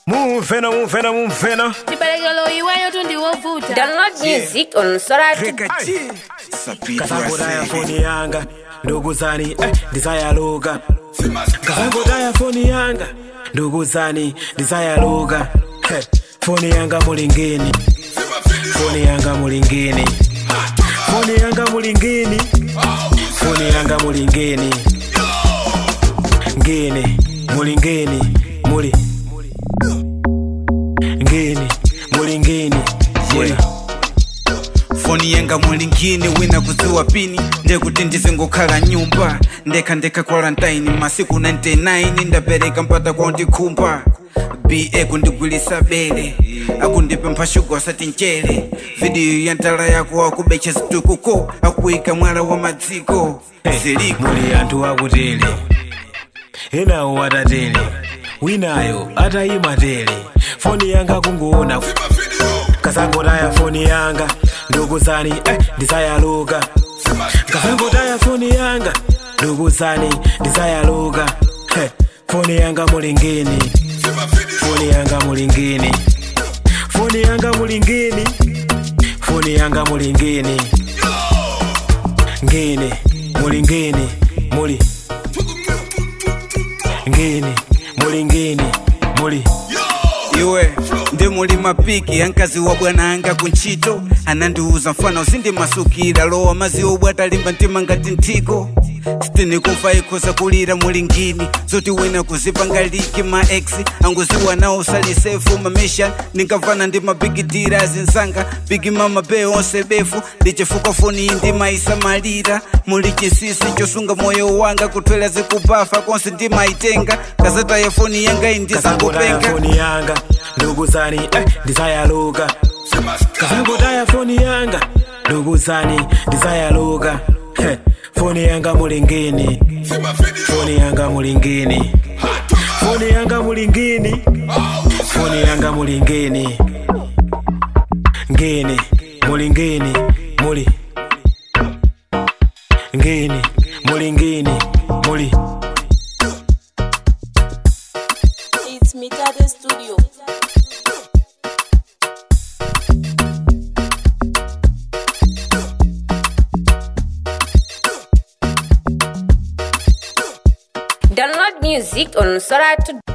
mumvena mumvena mumvena chibalekelo iweyo tundiwovuta Download music on Soratu. Rekati Sapitwa kasangotaya se foni yanga ndukuzani eh, ndizayaluka kasangotaya foni yanga ndukuzani ndizayaluka Heh, foni yanga mulingini foni yanga mulingini foni yanga mulingini foni yanga mulingini ngini mulingini muli ngini mulingini muli foni yanga mulingini wina kuziwa pini ndekuti ndizingokhala nyumba ndekha ndekha quarantine masiku 99 ndapereka mpata kwa ndikhumba ba kundigwilisa bele akundipempha shuga asati mchere vidiyo ya ntala yako akubecha zitukuko akuyika mwala wa madziko ziliko muli anthu akutele enawo atatele winayo atayima tele foni yanga kungoona kasangotaya foni yanga ndukuzani eh, ndizayaluka kasangotaya foni yanga ndukuzani ndizayaluka Heh, foni yanga mulingini foni yanga mulingini foni yanga mulingini foni yanga mulingini ngini mulingini muli ngini mulingini muli iwe ndi muli mapiki ankazi wa bwana anga kuntchito anandiuza mfana usindi masukira lowa mazi obwata limba mtima ngati nthiko sitini kufa ikhoza kulira mulingini zoti wina kuzipanga liki ma ex anguziwa nawo usalisefu mamesha ndinkamvana ndi mabigidira azinsanga bigi mama be onse befu ndichifukwa foni iyi ndimayisamalira muli chinsinsi chosunga moyo wanga kutwera zikubafa konse ndimayitenga kazataya foni yanga iyi kasangotaya ndizakupenga foni yanga ndukuzani eh, ndizayaluka kasangotaya foni yanga ndukuzani ndizayaluka Heh, foni yanga mulingini foni yanga mulingini foni yanga mulingini foni yanga mulingini ngini mulingini muli ngini mulingini muli It's Mitade Studio. Download music on Soratu.